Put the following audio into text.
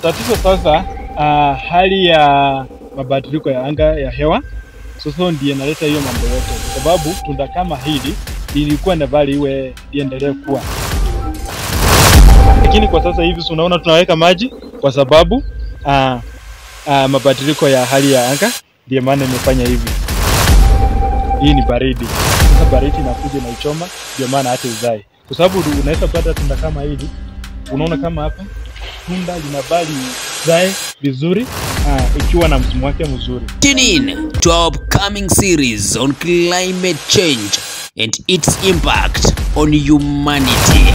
tatizo sasa, uh, hali ya mabadiliko ya anga ya hewa sasa ndiye inaleta hiyo mambo yote, kwa sababu tunda kama hili ilikuwa na bali iwe iendelee kuwa, lakini kwa sasa hivi si unaona tunaweka maji kwa sababu uh, uh, mabadiliko ya hali ya anga ndiye maana imefanya hivi. Hii ni baridi. Sasa baridi inakuja inaichoma, ndio maana hata izae, kwa sababu unaweza pata tunda kama hili, unaona kama hapa tunda linabali zae vizuri uh, ikiwa na msimu wake mzuri. Tune in to our upcoming series on climate change and its impact on humanity.